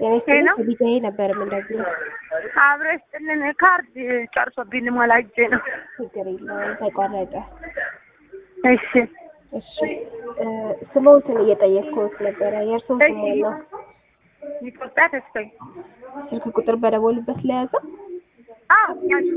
ጤና ሄሎ። ይስጥልኝ ከቢጃዬ ነበር የምንደግመው። አብረሽ ጥልን ካርድ ጨርሶብኝ ልሞላ ሂጄ ነው። ችግር የለውም ተቋረጠ። እሺ እሺ እ ስሞትን እየጠየቅኩት ነበረ። የእርስዎ ስም ማን ነው? ኢትዮጵያ ተስፋዬ። ስልክ ቁጥር በደወሉበት ለያዘ አዎ ያዥ።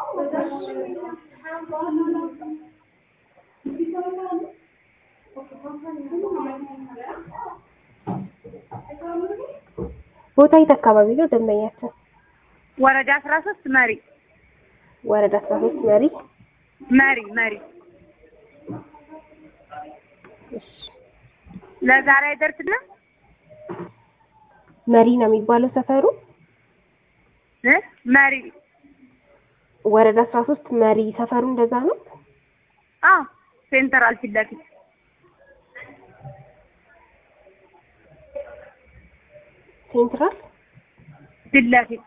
ቦታ የት አካባቢ ነው ደንበኛችን? ወረዳ አስራ ሶስት መሪ ወረዳ አስራ ሶስት መሪ። መሪ መሪ እሺ ለዛሬ አይደርስልም መሪ ነው የሚባለው ሰፈሩ። እ መሪ ወረዳ አስራ ሶስት መሪ ሰፈሩ እንደዛ ነው። አዎ ሴንተራል ፊት ለፊት ሴንትራል ፊት ለፊት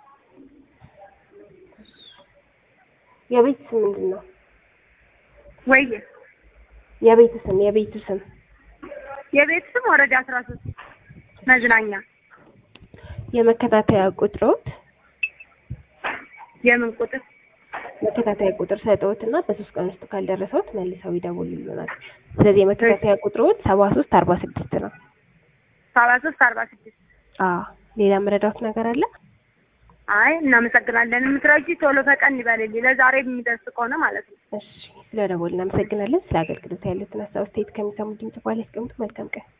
የቤት ስም ምንድን ነው? ወይዬ የቤት ስም የቤቱ ስም የቤት ስም ወረዳ አስራ ሶስት መዝናኛ የመከታተያ ቁጥሮት የምን ቁጥር መከታተያ ቁጥር ሰጠዎት እና በሶስት ቀን ውስጥ ካልደረሰዎት መልሰው ይደውሉልናል። ስለዚህ የመከታተያ ቁጥሮት ሰባ ሶስት አርባ ስድስት ነው። ሰባ ሶስት አርባ ስድስት አዎ ሌላ መረዳት ነገር አለ? አይ እናመሰግናለን። የምትረጂ ቶሎ ፈጠን ይበልልኝ ለዛሬ የሚደርስ ከሆነ ማለት ነው። እሺ ስለ ደወል እናመሰግናለን። ስለ አገልግሎት ያሉትን ሀሳብ አስተያየት ከሚሰሙ ድምጽ በኋላ ያስቀምጡ። መልካም ቀን